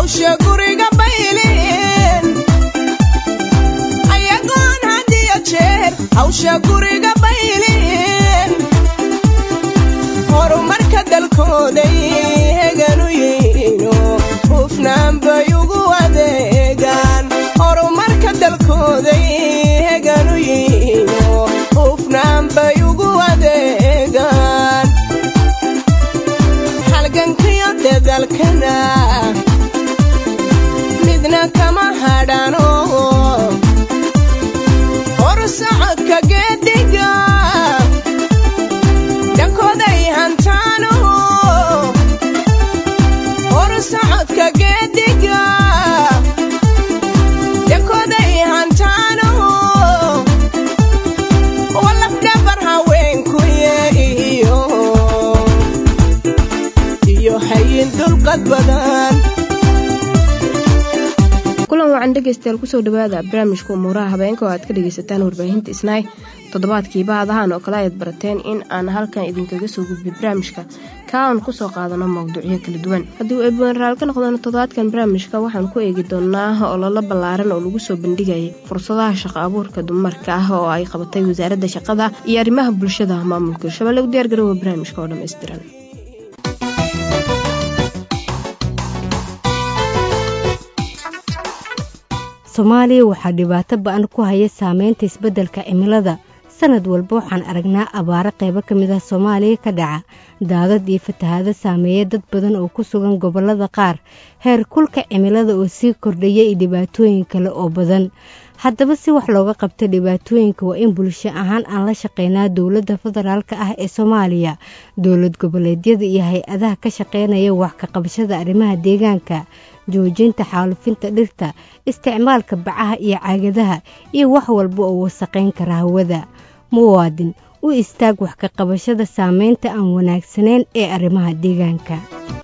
hawsha guriga baylin ayagoon had iyo jeer hawsha guriga baylin horumarka dalkooday heganu yihiino hufnaan bay ugu adeegaan horumarka dalkooday heganu yihiino hufnaan bay ugu adeegaan halgankiyo dadalkana midna kama hadhano horsocodka geediga dhankooday hantaano horsocodka geediga dhankooday hantaano walafdhabar haweenkuye iyo iyo hayin dulqad badan kulan wacan dhegaystayaal kusoo dhawaada barnaamijka umuuraha habeenka oo aad ka dhegaysataan warbaahinta isnaay toddobaadkiiba adahan oo kale ayaad barateen in aan halkan idinkaga soo gudbay barnaamijka kaa aan kusoo qaadano mawduucyo kala duwan haddii uu eebwenaraal ka noqdano toddobaadkan barnaamijka waxaan ku eegi doonaa ololo ballaaran oo lagu soo bandhigayay fursadaha shaqo abuurka dumarka ah oo ay qabatay wasaaradda shaqada iyo arrimaha bulshada maamulka hirshabelle u diyaar garowa barnaamijka oo dhammaystiran soomaaliya waxaa dhibaato ba-an ku haya saameynta isbeddelka cimilada sanad walba waxaan aragnaa abaaro qaybo ka mid ah soomaaliya ka dhaca daadad iyo fatahaado saameeya dad badan oo ku sugan gobollada qaar heer kulka cimilada oo sii kordhaya iyo dhibaatooyin kale oo badan haddaba si wax looga qabta dhibaatooyinka waa in bulsho ahaan aan la shaqeynaa dowladda federaalka ah ee soomaaliya dowlad goboleedyada iyo hay-adaha ka shaqeynaya wax ka qabashada arrimaha deegaanka joojinta xaalufinta dhirta isticmaalka bacaha iyo caagadaha iyo wax walba oo wasaqayn kara hawada muwaadin u istaag wax ka qabashada saameynta aan wanaagsanayn ee arrimaha deegaanka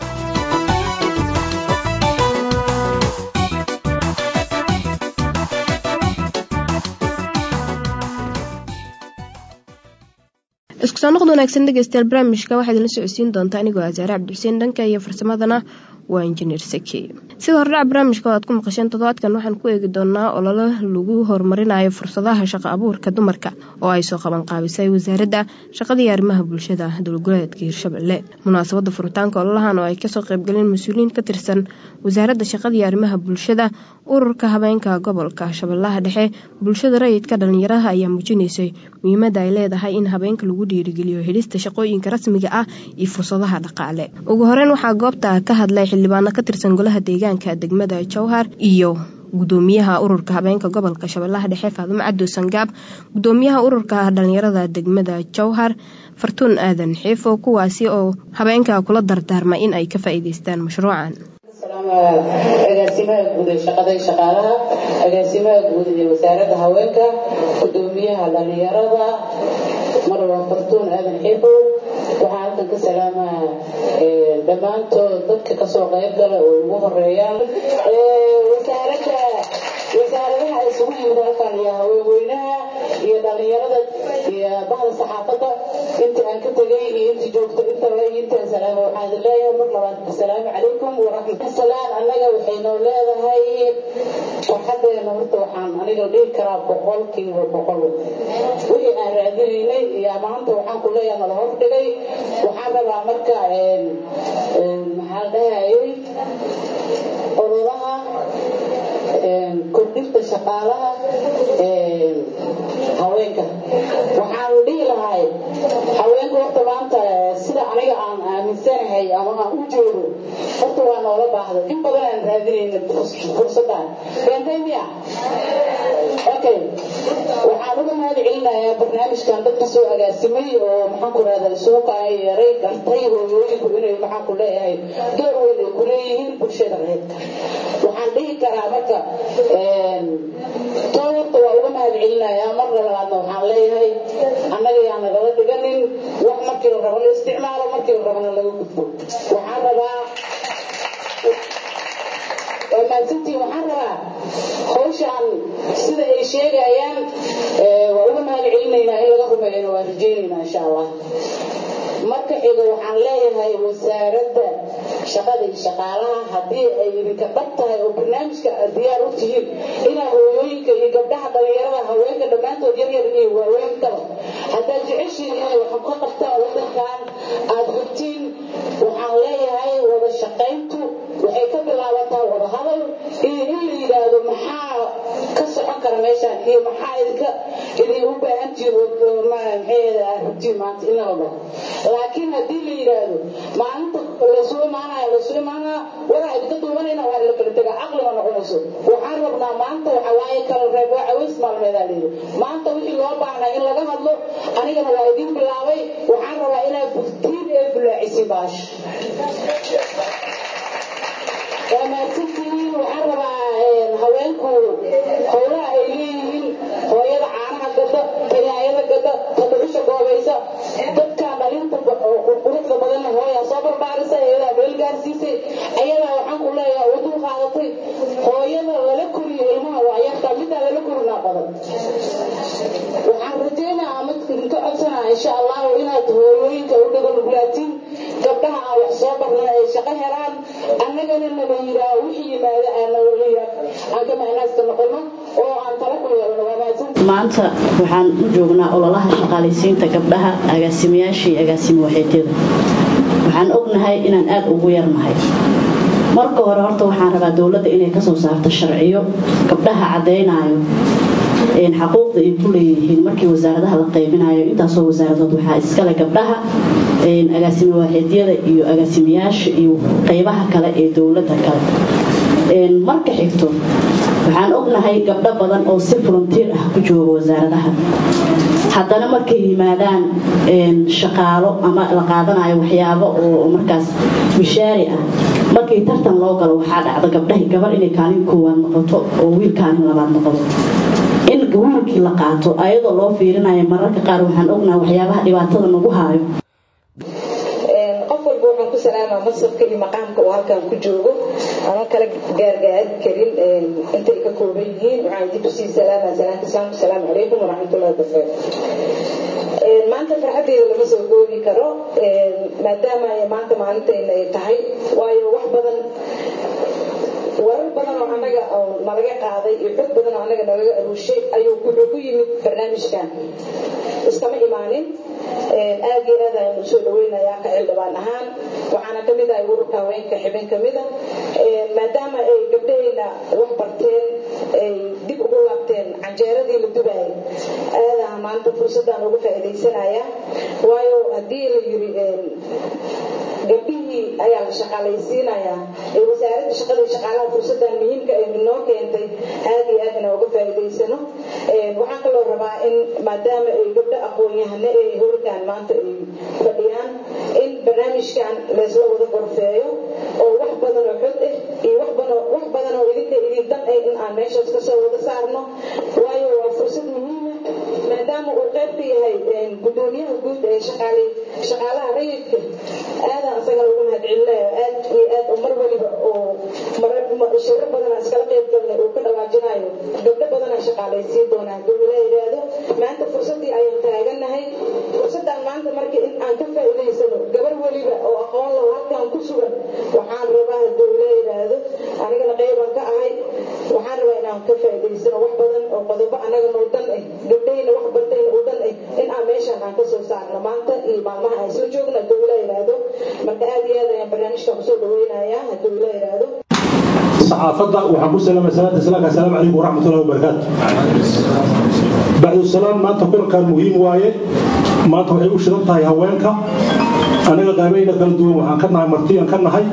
isku soo noqod wanaagsan dhegeystayaal barnaamijka waxaa idinla socodsiin doontaa anigoo asaare cabdixuseen dhanka iyo farsamadana waa injineer saki sida hordhaca barnaamijka oo aad ku maqasheen toddobaadkan waxaan ku eegi doonaa ololo lagu horumarinayo fursadaha shaqo abuurka dumarka oo ay soo qaban qaabisay wasaaradda shaqadii arrimaha bulshada dowlgoleedka hirshabelle munaasabada furitaanka ololahan oo ay kasoo qaybgaleen mas-uuliyiin ka tirsan wasaaradda shaqadii arrimaha bulshada ururka habeenka gobolka shabeellaha dhexe bulshada rayidka dhalinyaraha ayaa muujinaysay muhiimada ay leedahay in habeenka lagu dhiirigeliyo helista shaqooyinka rasmiga ah iyo fursadaha dhaqaale ugu horeyn waxaa goobta ka hadlay xildhibaano ka tirsan golaha deegaanka degmada jowhar iyo gudoomiyaha ururka habeenka gobolka shabeellaha dhexe faadumo cabdo sangaab gudoomiyaha ururka dhalinyarada degmada jowhar fartuun aadan xiifo kuwaasi oo habeenka kula dardaarmay in ay ka faa'iideystaan mashruucan agaasimaha guud ee shaqada iyo shaqaalaha agaasimaha guud ee wasaaradda haweenka gudoomiyaha dhalinyarada marwa fartuun aadan xiifow waxaa halkan ka salaamaa dhammaantood dadka kasoo qayb gala oo ugu horeeyaan wasaaradda wasaaradaha isugu yimid halkan iyo haweenweynaha iyo dhalinyarada iyo bahda saxaafadda intii aan ka tegay iyo intii joogto intaba iyo intaan salaama waxaan idin leeyahay mar labaad asalaamu calaykum waraxmat salaan annaga waxaynoo leedahay farxadeena horta waxaan aniga dhihi karaa boqolkiiba boqol wixii aan raadinaynay iyo maanta waxaan ku leeyahay nala hordhigay waxaan rabaa marka maxaa dhahayay ololaha kordhinta shaqaalaha haweenka waxaan dhihi lahay haweenka horta maanta sida aniga aan aaminsanahay ama aan u joogo horta waa noola baahda in badan aan raadinayna fursadan beentay miya okay waxaan uga mahad celinayaa barnaamijkan dadka soo agaasimay oo maxaan ku rahda isugu kaaya yeeray gartay hooyooyinku inay maxaan ku leeyahay door weyn ay ku leeyihiin bulshada reedka waxaan dhihi karaa marka too horta waa uga mahad celinayaa marna labaadna waxaan leeyahay annaga yaa nagala dhiganin wax markii la rabo la isticmaalo markii la rabana laga gudbo waxaan rabaa waa mahadsantiin waxaan rabaa hawshaan sida ay sheegayaan waa uga mahad celinaynaa in laga rumeeyana waan rajaynaynaa insha allah marka xiga waxaan leeyahay wasaaradda shaqada iyo shaqaalaha haddii ay idinka dhab tahay oo barnaamijka aad diyaar u tihiin inaa hooyooyinka iyo gabdhaha dhalinyarada haweenka dhammaantood yaryar iyo waaweyntaba haddaad jeceshiin inay wax ka qabtaan wadankan aad hubtiin waxaan leeyahay wada shaqayntu waxay ka bilaabataa wada hadal iyo in la yidhaahdo maxaa ka socon kara meeshaan iyo maxaa idinka idin u baahantihiin maxay aad hubtiin maanta in la dhaho laakiin haddii la yidhaahdo maalinta laysugu imaanaya laysugu imaanaya wadaa idinka duubanayna waa la kala tegaa caqli ma noqonayso waxaan rabnaa maanta waxa waaye kala reeb waa caways maalmeedaa layidhi maanta wixii loo baahnaa in laga hadlo anigana waa idin bilaabay waxaan rabaa inaad buftiin ee bulaacisi baash waa mahadsantihiin waxaan rabaa haweenku howlaha ay leeyihiin hooyada caanaha gada tanaayada gada tadhuxusha goobaysa dadka dhalinta quruxda badanna hooyaa soo barbaarisa iyadaa meel gaarsiisay ayadaa waxaan ku leeyahay u dul qaadatay hooyada lala koriyo ilmaha waa yartaa middaa lala korinaa badan waxaan rajaynayaa ama idinka codsanaa insha allahu inaad hooyooyinka u dhago nuglaatiin gabdhaha aan wax soo barnay ay shaqo helaan annagana nala yidhaaho wixii yimaada aan ka mahnaaska noqono oo aan tala ku yeelano waa mahadsan maanta waxaan u joognaa ololaha shaqaalaysiinta gabdhaha agaasimayaasha iyo agaasimo waxeedyada waxaan ognahay inaan aad ugu yarnahay marka hore horta waxaan rabaa dowladda inay kasoo saarto sharciyo gabdhaha caddaynayo xaquuqda ay ku leeyihiin markii wasaaradaha la qaybinayo intaasoo wasaaradood waxaa iskale gabdhaha agaasimo waaxeedyada iyo agaasimayaasha iyo qaybaha kale ee dowladda kale marka xigto waxaan ognahay gabdho badan oo si volunteer ah ku jooga wasaaradaha haddana markay yimaadaan shaqaalo ama la qaadanayo waxyaabo oo markaas mishaari ah markii tartan loo galo waxaa dhacda gabdhahi gabar inay kaalin koowaad noqoto oo wiil kaalin labaad noqdo in wiilkii la qaato ayadoo loo fiirinayo mararka qaar waxaan ognahay waxyaabaha dhibaatada nagu haayo qof walba waxaan ku salaamaa masabka iyo maqaamka uu halkan ku joogo ama kala gaargaari karin intay ka kooban yihiin waxaan dib usii salaamaa salaanta islaamka asalaamu calaykum waraxmatullahi wabarakaatu maanta farxaddeeda lama soo goobi karo maadaama maanta maalintayna ay tahay waayo wax badan warar badan oo annaga nalaga qaaday iyo xog badan oo annaga nalaga aruushay ayuu wuxuu ku yimid barnaamijkan iskama imaanin aad iyo aad ayaan usoo dhaweynayaa ka xildhibaan ahaan waxaana ka mid ahay ururka haweenka xibin ka mida maadaama ay gabdhahayna wax barteen ay dib ugu laabteen canjeeradii la dubaayay aadaha maanta fursadaan uga faa'iidaysanaya waayo haddii la yiri gabdhihii ayaa la shaqaalaysiinayaa ee wasaaradda shaqada iyo shaqaalaha fursadan muhiimka ay noo keentay aad iyo aad inaan uga faa'iidaysano waxaan kaloo rabaa in maadaama ay gabdho aqoon-yahane ay howlkan maanta ay fadhiyaan in barnaamijkan laysla wada gorfeeyo oo wax badan oo xod ah iyo wax badan wax badan oo idinka idin dan ah in aan meeshaas kasoo wada saarno waayo waa fursad muhiima maadaama uu qayb ka yahay gudoomiyaha guud ee shaqaale shaqaalaha rayidka aadaan isagana ugu mahadcelinayo aad iyo aad oo mar waliba oo shiro badan aan iskala qayb galnay uu ka dhawaajinayo gabdho badan aan shaqaalaysiin doonaa hadduu ilaa yidhaahdo maanta fursaddii ayaan taaganahay fursaddan maanta marka in aan ka faa'iidaysano gabar weliba oo aqoon laho halkan ku sugan waxaan rabaa hadduu ilaa yidhaahdo anigana qaybaan ka ahay waxaan rabaa inaan ka faa'iidaysano wax badan oo qodobo annaga noo dan ah gabdhahayna wax bartayna u dan ah in aan meeshaan aan kasoo saarno maanta iyo maalmaha aan isla joogno hadduu ilaa yidhaahdo marka aad iyo aad ayaan barnaamijkan kusoo dhaweynayaa hadduu ilaa yidhaahdo صحافة وحبو سلام سلام السلام السلام عليكم ورحمة الله وبركاته بعد السلام ما تكون كان مهم وايه ما تقول وش ربطها يا هوانك أنا قابينا قلدوا وحن كنا مرتين كنا هاي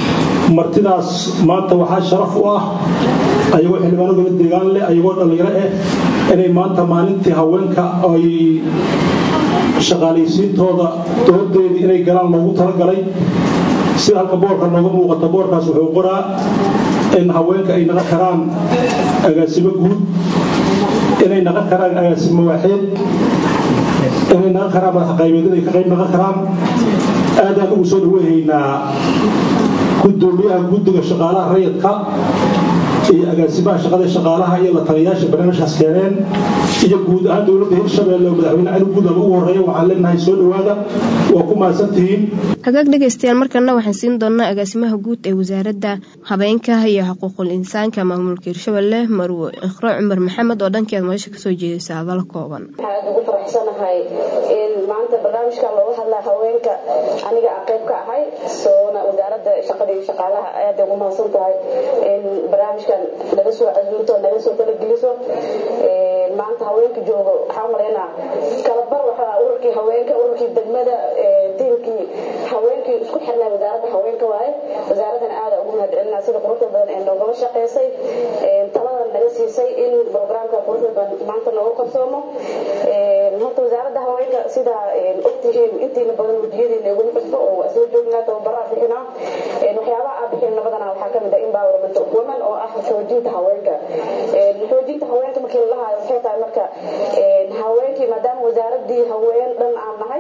مرتداس ما توحى شرف واه أيوة حلوانو قلت ديغان لي أيوة اللي رأيه إني ما أنت مالنتي هوانك أي shaqaalaysiintooda doodeedii inay galaan loogu talagalay sida halka boorka nooga muuqata boorkaas wuxuu qoraa in haweenka ay naqan karaan agaasimo guud inay naqan karaan agaasimo waaxeed inay naqan karaan madax qaybeed inay ka qayb naqan karaan aadaan ugu soo dhaweehaynaa gudoomiyaha guddiga shaqaalaha rayidka iyo agaasimaha shaqada shaqaalaha iyo la taliyayaasha barnaamijkaas keeneen iyo guud ahaan dowladda hirshabeelle oo madaxweyne cali guudaba ugu horreeya waxaan leenahay soo dhowaada waa ku mahadsantihiin hagaag dhegaystayaal markana waxaan siin doonaa agaasimaha guud ee wasaaradda habeenka iyo xuquuqul insaanka maamulka hirshabelle marwo ikhro cumar maxamed oo dhankeeda meesha kasoo jeedaysa hadal kooban waxaan ugu faraxsanahay in maanta barnaamijkan looga hadlaa haweenka aniga aan qayb ka ahay soona wasaaradda shaqada iyo shaqaalaha aad ugu mahadsan tahay in barnaamijkan naga soo casuunto naga soo talageliso maanta haweenka joogo waxaa umalaynaa kalabar waxaa ururkii haweenka ururkii degmada tiimkii haweenkii isku xirnay wasaaradda haweenka waaye wasaaraddan aada ugu mahadcelinaa sida quruxda badan ee noogala shaqaysay taladan naga siisay in programka quruxda badan maanta noogu qabsoomo horta wasaaradda haweenka sida ogtihiin intiina badan wejiyadiina iguma cusbo oo waa soo joognaa tababaraa bixinaa waxyaabaha aa bixinna badanaa waxaa kamid ah empowerment of women oo ah xoojinta haweenka xoojinta haweenka markii la lahayo waxay tahay marka haweenkii maadaama wasaaradii haween dhan aan nahay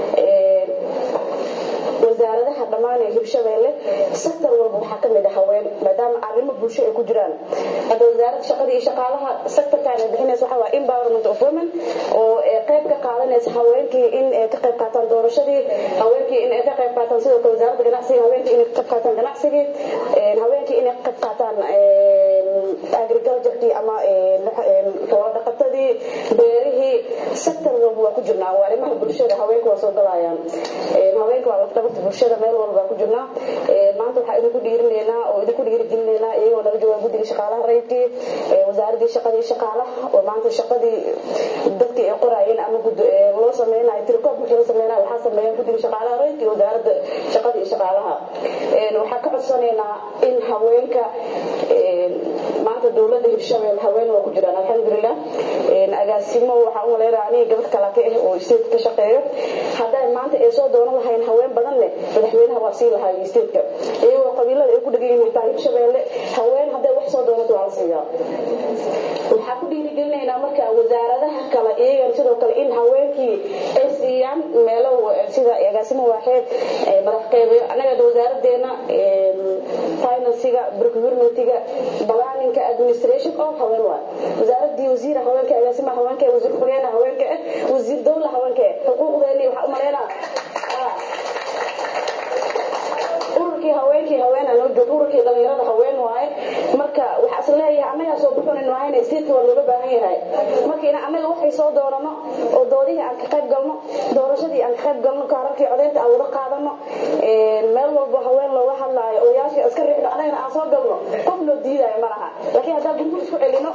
wasaaradaha dhammaan ee hirshabeelle sektor walba waxaa kamid ah haween maadaama arrimo bulsho ay ku jiraan hadda wasaaradda shaqada iyo shaqaalaha sektorkan ay bixinaysa waxaa waa empowerment of women oo qayb ka qaadanaysa haweenkii in ay ka qayb qaataan doorashadii haweenkii in ay ka qayb qaataan sidoo kale wasaaradda ganacsiga haweenkii inay ka qayb qaataan ganacsigii haweenkii inay ka qayb qaataan agriculturekii ama xoolo dhaqatadii beerihii sektor walba waa ku jirnaa waa arrimaha bulshada haweenka waa soo galayaan haweenka waa lafdhabarta bulshada meel walba waa ku jirnaa maanta waxaa idinku dhiirinaynaa oo idinku dhiirigelinaynaa iyagoo naga joogaa guddiga shaqaalaha rayidkii wasaaradii shaqadii shaqaalaha oo maanta shaqadii dadkii ay qoraayeen ama loo sameynayo tirkoob markii la sameynayo waxaa sameeyeen guddiga shaqaalaha rayidkii wasaaradda shaqada iyo shaqaalaha waxaa ka codsanaynaa in haweenka maanta dowladda hirshabelle haween waa ku jiraan alxamdulilah agaasimo waxaa u maleynaya aniga gabadh kala ka ah oo state ka shaqeeyo hadday maanta ay soo doonan lahayn haween badan leh madaxweynaha waa sii lahaa stateka iyagoo qabiilada ay ku dhegan yihiin xitaa hirshabelle haween hadday wax soo doonato waa la siiyaa waxaa ku dhiirigelinaynaa marka wasaaradaha kale iyagan sidoo kale in haweenkii ay siiyaan meelo sida agaasimo waaxeed madax qeybiyo annaga wasaaradeena finansiga procurementiga balaaninka administration oo haween waa wasaaradii wasiira haweenka agaasimaha haweenka wasiir xogeenka haweenka wasiir dowla haweenka xuquuqdeeni waxaa u maleynaa ururkii haweenkii haween aan joog ururkii dhalinyarada haween waaye marka waxaa is leeyahay annagaa soo buxunin waayna stateska waa looga baahan yahay marka ina annaga waxay soo doonano oo doodihii aan ka qayb galno doorashadii aan ka qayb galno kaararkii codeynta aan wada qaadano meel walba haween looga hadlaayo odayaashii iska riixno annagana aan soo galno qof loo diidayo ma laha laakiin haddaan gurgur isku celino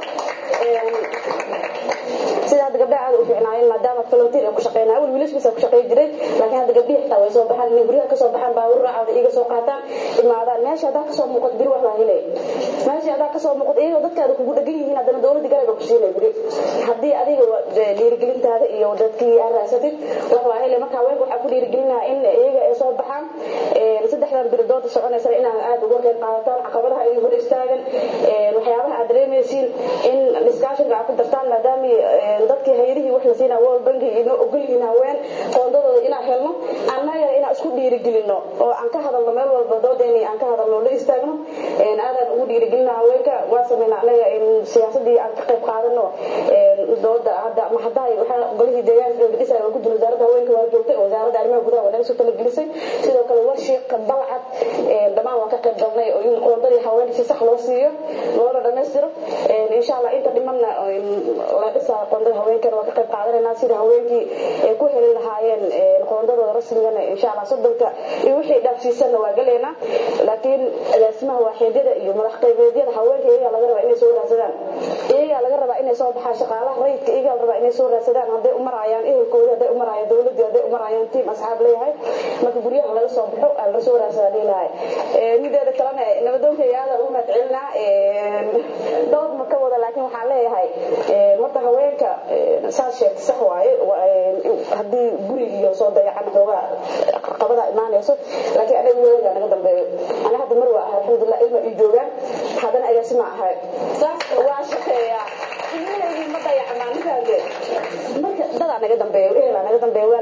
sida hadda gabdhaha aad u fiicnaayeen maadaama volunteer ay ku shaqeynaa awal wiilashkiisa ku shaqeyn jiray laakiin hadda gabdhihi xitaa way soo baxaan inay guryaha kasoo baxaan baawur raacada iga soo qaataan imaadaan meesha haddaa kasoo muuqato biri wax baa helay meesha haddaa kasoo muuqato iyagoo dadkaada kugu dhegan yihiin haddana dowladda garayba ku siinay biri haddii adiga dhiirigelintaada iyo dadkii aad raasatid wax baa helay marka haweenka waxaa ku dhiirigelinaha in iyaga ay soo baxaan saddexdan biri dooda soconaysana inaan aada uga qayb qaadataan caqabadaha ay hor istaagan waxyaabaha aad dareemaysiin in discussionka aad ku dartaan maadaama dadkii hayadihii wax la siinaa world bankiga inoo ogol yihiin haween qoondadooda inaan helno annagana inaan isku dhiirigelino oo aan ka hadalno meel walba doodeeni aan ka hadalno la istaagno aadaan ugu dhiirigelina haweenka waa sameyna anaga siyaasadii aan ka qayb qaadano dooda hadda ma haddaay waxaa golihii deegaanka dhisaya waa guddi wasaaradda haweenka waa joogtay wasaaradda arrimaha gudaha waa naga soo talagelisay sidoo kale warshiiq balcad dhammaan waan ka qayb galnay oo in qoondadii haweenka si sax loo siiyo loona dhammaystiro insha allah inta dhimanna la dhisaa qoondada haweenkana waa ka qayb qaadanaynaa sida haweenkii ay ku heli lahaayeen qoondadooda rasmigana insha allah soddonka iyo wixii dhaafsiisanna waa galaynaa laakiin agaasimaha waaxeedyada iyo madax qaybeedyada haweenka iyagaa laga rabaa inay soo raadsadaan iyagaa laga rabaa inay soo baxaan shaqaalaha rayidka iyagaa la rabaa inay soo raadsadaan hadday u marayaan ehelkooda hadday u marayaan dowladii hadday u marayaan tiim asxaab leeyahay marka guryaha laga soo baxo aan la soo raadsadaa dhihilahay mideeda kalena nabadoonka aada ugu mahadcelinaa dood ma ka wada laakiin waxaan leeyahay horta haweenka saas sheegta sax waaye haddii guri iyo soo dayacan xoogaa qabada imaanayso laakiin anaga weligaa naga dambeeyo ana hadda mar waa ahay alxamdulilah ilma ii joogaan haddana agaasima ahay waa shaqeeyaa ilmahaygii ma dayacmaan marka dadaa naga dambeeyo ehelaa naga dambeeyo waalid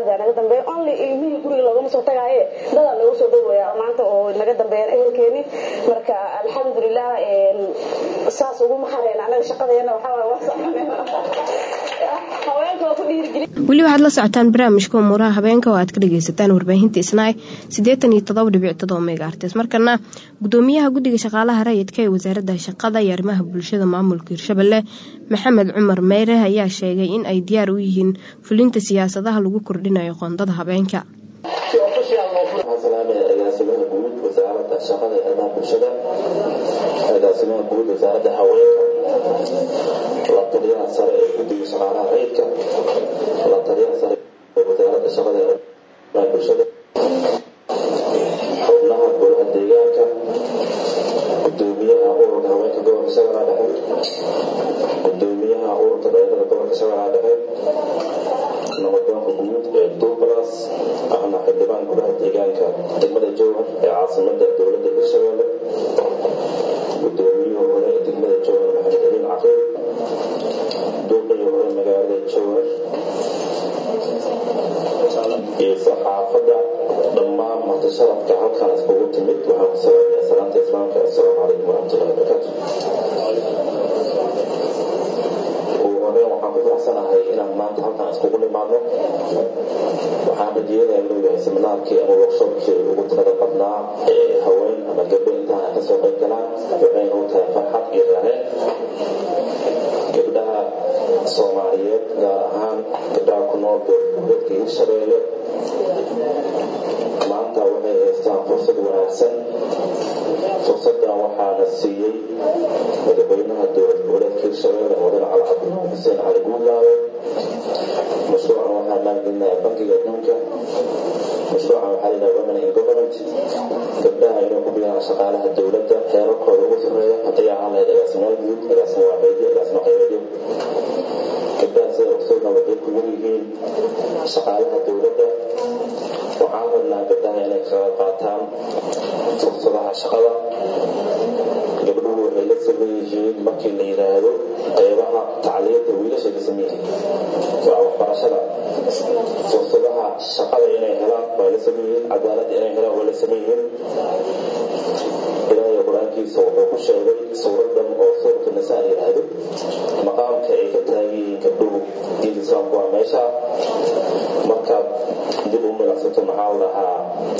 yaa naga dambeeya only ilmihii guriga loogama soo tagaaye dadaa loogu soo dhowaya maanta oo naga dambeeyaan ehelkeeni marka alxamdulilah saas uguma hareen anaga shaqadeena waxaa waay waa soconeen haweenka waa ku dhiirigeli weli waxaad la socotaan barnaamijka umuuraha habeenka oo aad ka dhageysataan warbaahinta isnaay siddeetan iyo todoba dhibic todoba megaartes markana gudoomiyaha guddiga shaqaalaha rayidka ee wasaaradda shaqada iyo arrimaha bulshada maamulka hirshabelle maxamed cumar meyre ayaa sheegay in ay diyaar u yihiin fulinta siyaasadaha lagu kordhinayo qoondada habeenka agaasimaha guud wasaaradda shaqada iyo arrimaha bulshada agaasimaha guud wasaaradda haweenka la taliyaha sare ee guddiga shaqaalaha rayidka la taliyaha sare ee wasaaradda shaqada iyo arrimaha bulshada xubnaha golaha deegaanka gudoomiyaha ururka haweenka gobolka shabeellaha dhexe gudoomiyaha ururka dhalinyarada gobolka shabeellaha dhexe nabadgoonka guud ee duublas ahna xildhibaan golaha deegaanka degmada jowhar ee caasimada dowladda hirshabelle gudoomiyihii hore ee degmada jowhar maxamed aliin caqiil duuqii hore magaalada jowhar iyo saxaafadda dhammaan martisharafka halkan iskugu timid waxaan ku salaamaya salaanta islaamka assalaamu calaykum waraxmatullahi wabarakaatu ugu horeen waxaan ku faraxsanahay inaan maanta halkan iskugu nimaadno waxaan rajeynayaa inuu yahay seminaarkii ama workshopkii ugu tirada badnaa ee haween ama gabdho intaan ay kasoo qayb galaan waxayna u tahay farxad iyo raareen gabdhaha soomaaliyeed gaar ahaan gabdhaha ku nool gobolka hirshabeelle maanta waxay haystaan fursad wanaagsan fursadan waxaana siiyey madaxweynaha dowlad goboleedka hirshabeelle mudane cali cabdulaahi xuseen cali guulaawe mashruucan waxaa maalgelinaya bankiga adduunka mashruucan waxaa layidhaha women in government gabdhaha inay ku biyaan shaqaalaha dowladda heerarkooda ugu sarreeya hadday ahaan lahayd agaasimaal guud agaasimo waaxeedyo agaasimo qaybeedyo gabdhaha sida ogsoodna waxay ku yar yihiin shaqaalaha dowladda waxaan rabnaa gabdhaha inay ka qayb qaataan fursadaha shaqada gabdhuhu waxay la saman yihiin markii la yidhaahdo qeybaha tacliinta wiilashay ka saman yihiin waa waxbarashada fursadaha shaqada inay helaan waa la saman yihiin cadaaladda inay helaan waa la saman yihiin ilaahay qur-aankiisa wuxuu ku sheegay suuradan oo suuratu nisaa yidhaahdo maqaamka ay ka taagan yihiin gabdhuhu diinta islaamku waa meesha markaad dib u milacsato maxaa la dhahaa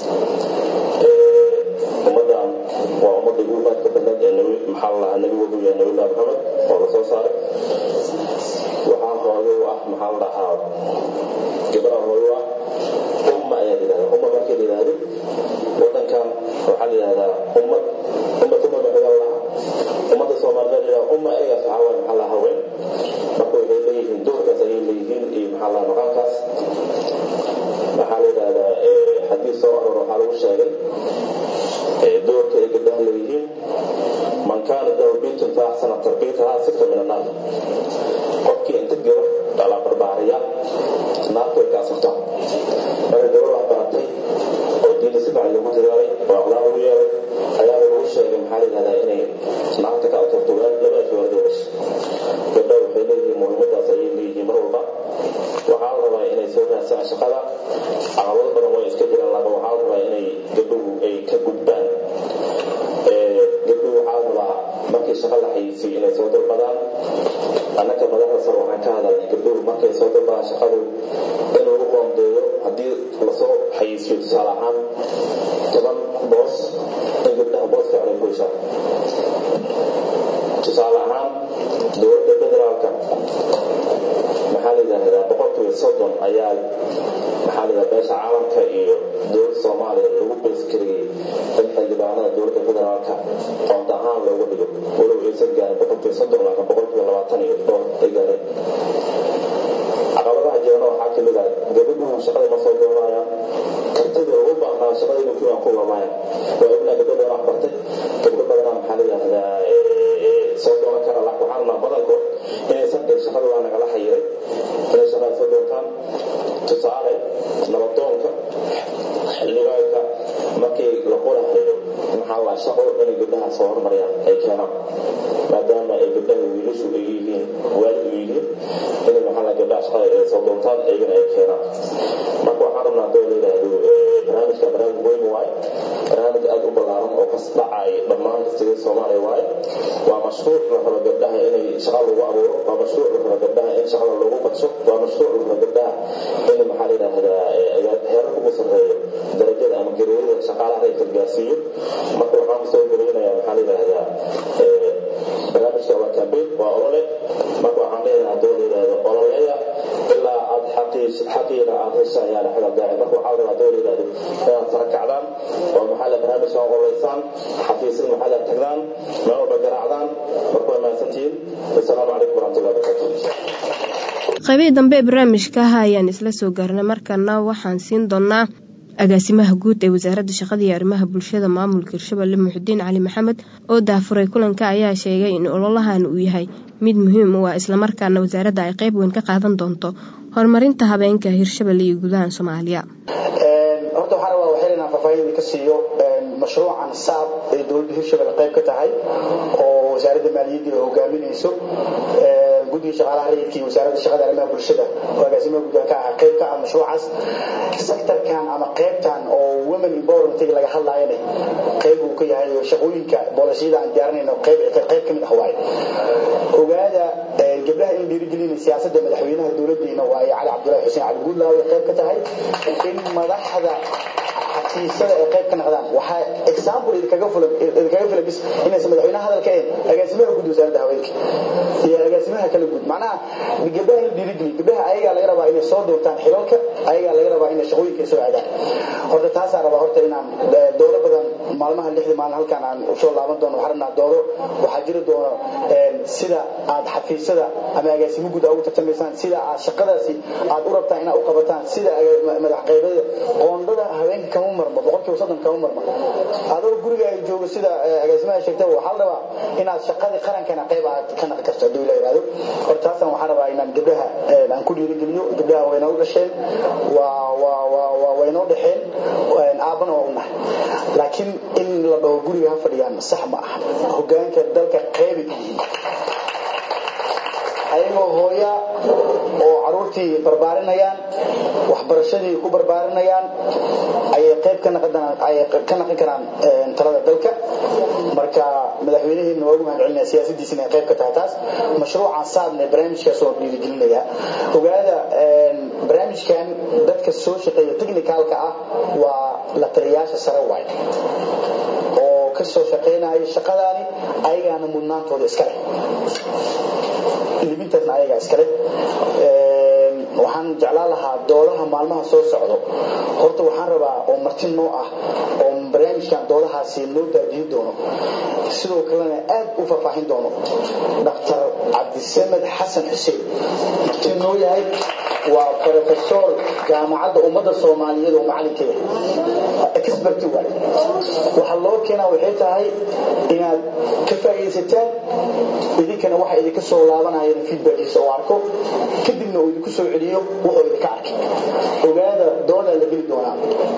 ummadan waa ummadda ugu maadka badnayd ee nabi maxaa la dhahaa nabi wuxuu yahay nabilah maxamed oo la soo saaray waxaa hooyo u ah maxaa la dhahaa gabadha hooyo ah umma ayaa la yidhahdaa umma markii la yidhahdo wadankan waxaa la yidhahdaa ummad ummad umma maxaa lahaa ummadda soomaaliyeed la yidhahdaa umma eegaas waxaa waaye maxaa la haween marka waxay leeyihiin doorkaas ayay leeyihiin iyo maxaa la maqaankaas maxaa la yidhahdaa xadiis soo aror waxaa lagu sheegay doorka ay gabdhaha leeyihiin man kaana lahu bintun fa axsana tarbiyataha sirta min annaar qofkii inta gabar dhalaa barbaariya naarta way ka asirtaa marka gabar wax baratay oo diinta si fiican lagu dadaalay oo aqlaaq ugu yeelay ayaa lagu sheegay maxaa la yidhahdaa inay naarta ka asirto laba ashwaarada dhashay gabdha waxay leeyihiin muhiimadaas ayay leeyihiin mar walba waxaa la rabaa inay soo raasaan shaqada caqabado badan way iska jiraan laba waxaa la rabaa inay gabdhuhu ay ka gudbaan gabdhuhu waxaa la rabaa markii shaqa la xayisiyo inay soo dalbadaan annaka madaxda sare waxaan ka hadalnay gabdhuhu markay soo dalbadaan shaqadu in lagu qoondeeyo haddii lasoo xayisiyo tusaale ahaan toban boos in gabdhaha booska ay ku heshaan tusaale ahaan dowladda federaalka maxaa la yidhaahdaa boqolkiiba soddon ayaa maxaa la yidhahdaa beesha caalamka iyo dowladda soomaaliya lagu beeskariyey in xildhibaanada dowladda federaalka qoonta ahaan loogu dhigo walow aysan gaarin boqolkiiba soddon laakiin boqolkiiba labaatan iyo dhowr ay gaareen caqabadaha jirana waxaa kamid ah gabadhuhu shaqada ma soo doonayaan kartida ugu baahnaa shaqada inuu kuwaan ku lamaayaan waa ognaa gabdho badan wax bartay gabdho badanaa maxaa la yidhahdaa soo doonan kara laakiin waxaan rabnaa badankood inaysan dhihin shaqada waa nagala xayiray inay shaqada soo doontaan tusaale nabadoonka xildhibaanka markii la qorahayo maxaa la shaqo inay gabdhaha soo hormariyaan ay keenaan maadaama ay gabdhaha wiilashu ay yihiin waalid u yihiin inay maxaa la gabdhaha shaqada ay soo doontaan iyagana ay keenaan marka waxaan rabnaa hadoo la yidhaahdo barnaamijka barnaamij weyn waaye barnaamij aad u ballaaran oo kas dhacay dhammaan kastiga soomaaliya waaye waa mashruuc la rabo gabdhaha inay shaqa lagu abuuro waa mashruuc la rabo gabdhaha in shaqada lagu badso waa mashruuc la rabo gabdhaha in maxaa la yidhaahdaa heerar ugu sarreeyo darajada ama gareerada shaqaalaha ay gargaarsiiyo marka waxaan kusoo gareynayaa maxaa la yidhaahdaa barnaamijka waa campaign waa olole marka waxaan leeyahay hadoo la yidhaahdo ololeya ilaa aad xaqiina aad hesha ayaa la xagal daacay marka waxaa la rabaa hadoo la yidhaahdo inaad sara kacdaan oo maxaa la barnaamijka ololeysaan xafiisyada maxaa la tagdaan meel walba garaacdaan marka waa mahadsantihiin wasalaamu calaykum waraxmatullahi wabarakatu qaybihii dambe ee barnaamijka ah ayaan isla soo gaarnay markana waxaan siin doonaa agaasimaha guud ee wasaaradda shaqada iyo arrimaha bulshada maamulka hirshabelle muxudiin cali maxamed oo daafuray kulanka ayaa sheegay in ololahan uu yahay mid muhiim u ah islamarkaana wasaaradda ay qayb weyn ka qaadan doonto horumarinta habeenka hirshabelle iyo gudaha soomaaliya horta waxaan rabaa waxyar inaan faahfaahin ka siiyo mashruucan saab ee dowladda hirshabelle qayb ka tahay oo wasaaradda maaliyadda ay hogaaminayso guddiga shaqaalaha rayidka iyo wasaaradda shaqada arrimaha bulshada oo agaasimaha gudaha ka ah qayb ka ah mashruucaas sektorkan ama qaybtan oo women empowerment laga hadlaayana qayb uu ka yahay oo shaqooyinka boolashyada aan diyaarinayno qayb qayb ka mid ah waaye ogaada gabdhaha in dhiirigelina siyaasadda madaxweynaha dowladdeena waaye cali cabdullaahi xuseen cali guudlaawe qayb ka tahay in madaxda xafiisyada ay qayb ka noqdaan waxaa example idinkaga fulan idinkaga filan bis inaysan madaxweynaha hadalka ahayn agaasimaha guud wasaaradda haweenka iyo agaasimaha kala guud macnaha gabdhaha in dhiirigeliyo gabdhaha ayagaa laga rabaa inay soo doortaan xilalka ayagaa laga rabaa inay shaqooyinka soo aadaan horta taasaan rabaa horta inaan doodo badan maalmaha lixda maalin halkaan aan usoo laaban doono waxaan rabnaa doodo waxaa jiri doono sida aad xafiisyada ama agaasimo guud ugu tartamaysaan sida aad shaqadaasi aad u rabtaan inaad u qabataan sida madax qaybada qoondada haweenka kama marmo boqolkiiba soddon kama marmo adoo gurigaaga joogo sida agaasimaha sheegtay waxaa la rabaa inaad shaqadii qarankana qayb aad ka naqi karto hadduu ila yidhahdo horta taasaan waxaan rabaa inaan gabdhaha aan ku dhiirigeliyo gabdhaha waynoo dhasheen waa waa waa waa waynoo dhexeen aabbana waa u nahay laakiin in la dhaho guriga ha fadhiyaan sax ma aha hogaanka dalka qaybi ka yihiin ayagoo hooya oo caruurtii barbaarinayaan waxbarashadii ku barbaarinayaan ayay qayb ka naqon karaan talada dalka marka madaxweynaheena waa ugu mahad celinaya siyaasadiisina ay qayb ka tahay taas mashruucan saadna barnaamijkaas oo dhiirigelinaya ogaada barnaamijkan dadka soo shaqeeya technicalka ah waa la taliyayaasha sare waay oo ka soo shaqaynaya shaqadaani ayagaana mudnaantooda iska leh libintaasna ayagaa iskale waxaan jeclaan lahaa doodaha maalmaha soo socdo horta waxaan rabaa oo marti noo ah oo barnaamijkan doodahaasi noo daadiyin doono sidoo kalena aad u faahfaahin doono dhaktar cabdisamed xasan xuseen marti noo yahay waa profesor jaamacadda ummadda soomaaliyeed oo macalinkeeda experti waay waxaa loo keenaa waxay tahay inaad ka faa'iidaysataan idinkana waxa idinka soo laabanayana feedbackiisa oo arko kadibna uu idinku soo celiyo wuxuu idinka arkay ogaada doodaa la geli doonaa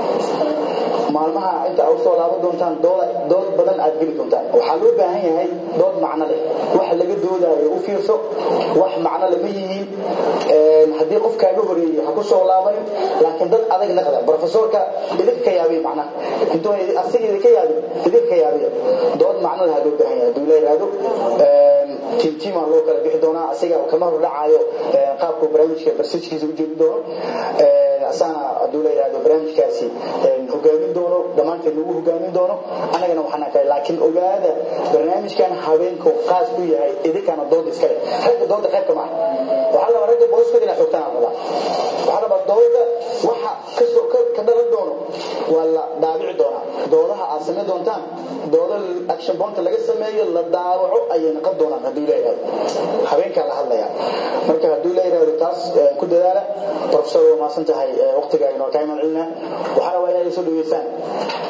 maalmaha inta aad usoo laaban doontaan dood badan aad geli doontaan waxaa loo baahan yahay dood macno leh wax laga doodaayo u fiirso wax macno lama yihiin haddii qof kaaga horeeyey ha ku soo laabanin laakiin dad adag naqda profesorka idinka ka yaabiya macnaha intuu asiga idinka yaabin idinka ka yaabiya dood macno leh loo baahan yahay hadduu la yidhaahdo tiim tiimaa loo kala bixi doonaa asiga kama hordhacaayo qaabku barnaamijka barsajkiisa u jeedi doono asaana hadduu la yidhaahdo barnaamijkaasi hogaamin doono dhammaanteed lagu hogaamin doono annagana waxaan arkay laakiin ogaada barnaamijkan habeenku qaas ku yahay idinkana dooda iska leh ragga dooda qaybka ma ah waxaa rabaa ragga booskooda inaa xogtaan aan rabaa waxaa rabaa dooda waxa kasoo ka dhalan doono waa la daabici doonaa doodaha aad samayn doontaan dooda action bonta laga sameeyo la daawaco ayay noqon doonaan hadduu la yidhahdo habeenkaa la hadlaya marka hadduu la yidhahdo taas ku dadaala professor waa maasan tahay waqtiga inoo kaa iman celina waxaa rabaa inaad soo dhaweysaan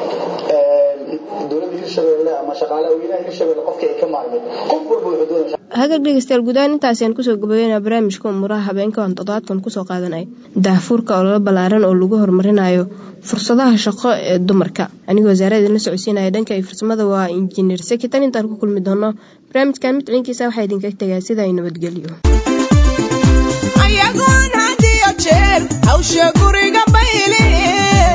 dowladda hirshabelle ama shaqaalaha weynaha hirshabelle qofka ay ka maarmeen qof walba wuxuu doonaya hagaag dhegeystayaal gudahaan intaasiaan kusoo gababeynaa barnaamijka umuuraha habeenka aan toddobaadkan kusoo qaadanay daahfuurka ololo ballaaran oo lagu horumarinayo fursadaha shaqo ee dumarka anigoo wasaarada idinla socodsiinaya dhanka iyo farsamada waa injineer seki tan intaan ku kulmi doono barnaamijkan mid ciinkiisa waxaa idinka tegaa sida ay nabadgelyo ayagoon had iyo jeer hawsha guriga bayleen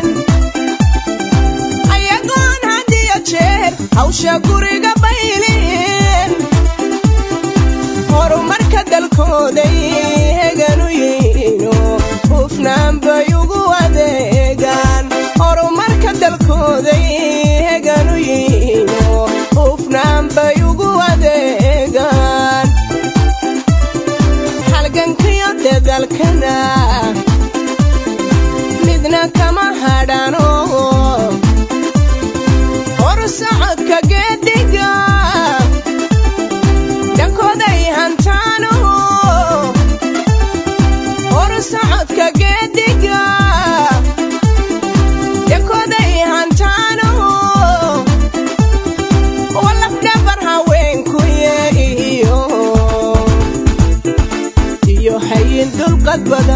ayagoon had iyo jeer hawsha guriga bayleen horumarka dalkooday heganu yihiino hufnaan bay ugu adeegaan horumarka dalkooday heganu yihiino hufnaan bay ugu adeegaan halgankiyo dadalkana midna kama hadhano hor socodka geedhiga dhankooday hantaano hor socodka geedhiga dhankooday hantaano walafdhabar haweenkuye iyo iyo hayin dulqad badan